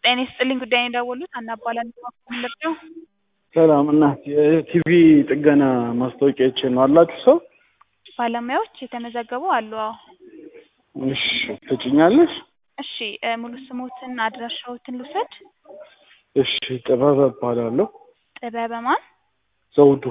ጤና ይስጥልኝ ጉዳይን የደወሉት ሀና እባላለሁ ከወለዶ ሰላም እናት የቲቪ ጥገና ማስታወቂያ አይቼ ነው አላችሁ ሰው ባለሙያዎች የተመዘገቡ አሉ አዎ እሺ ትጭኛለሽ እሺ እ ሙሉ ስሞትን አድራሻዎትን ልውሰድ እሺ ጥበብ እባላለሁ ጥበበ ማን ዘውዱ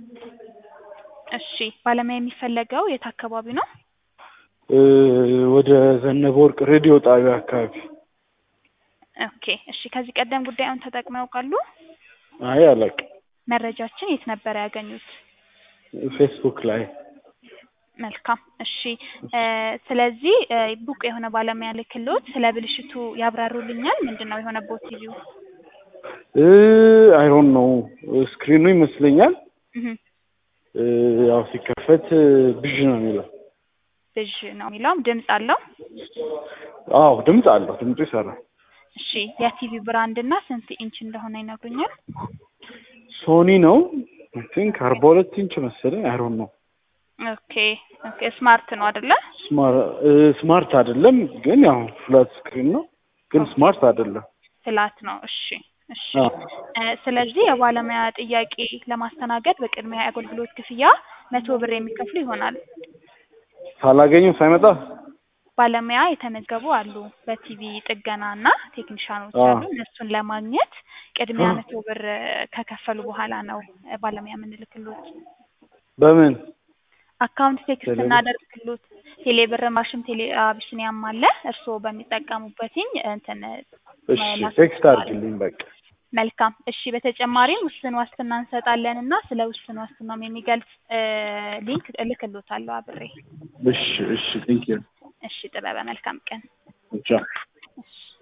እሺ ባለሙያ የሚፈለገው የት አካባቢ ነው እ ወደ ዘነበ ወርቅ ሬዲዮ ጣቢያ አካባቢ ኦኬ እሺ ከዚህ ቀደም ጉዳዩን ተጠቅመው ያውቃሉ አይ አላውቅም መረጃችን የት ነበር ያገኙት ፌስቡክ ላይ መልካም እሺ እ ስለዚህ እ ብቁ የሆነ ባለሙያ ልክሎት ስለ ብልሽቱ ያብራሩልኛል ምንድን ነው የሆነቦት ቲቪው እ አይሮን ነው ስክሪኑ ይመስለኛል እህ እ ያው ሲከፈት ብዥ ነው የሚለው ብዥ ነው የሚለውም ድምፅ አለው አዎ ድምፅ አለው ድምፁ ይሰራል እሺ የቲቪ ብራንድ እና ስንት ኢንች እንደሆነ ይነግሩኛል ሶኒ ነው አይ ቲንክ አርባ ሁለት ኢንች መሰለኝ አይሮን ነው ኦኬ ኦኬ ስማርት ነው አይደለ ስማርት አይደለም ግን ያው ፍላት ስክሪን ነው ግን ስማርት አይደለም ፍላት ነው እሺ እሺ አዎ እ ስለዚህ የባለሙያ ጥያቄ ለማስተናገድ በቅድሚያ የአገልግሎት ክፍያ መቶ ብር የሚከፍሉ ይሆናል ሳላገኘው ሳይመጣ ባለሙያ የተመዘገቡ አሉ በቲቪ ጥገና እና ቴክኒሻኖች አዎ አሉ እነሱን ለማግኘት ቅድሚያ አዎ መቶ ብር ከከፈሉ በኋላ ነው እ ባለሙያ የምንልክሎት በምን አካውንት ቴክስት ቴሌብር እናደርግሎት ቴሌ ብር ማሽን ቴሌ አቢሲኒያም አለ እርስዎ በሚጠቀሙበትኝ እንትን እሺ መላክ ቴክስት ይችላሉ አድርግልኝ በቃ መልካም እሺ በተጨማሪም ውስን ዋስትና እንሰጣለን እና ስለ ውስን ዋስትናም የሚገልጽ እ ሊንክ እልክሎታለሁ አብሬ እሺ እሺ ቴንኪው እሺ ጥበበ መልካም ቀን ቻው እሺ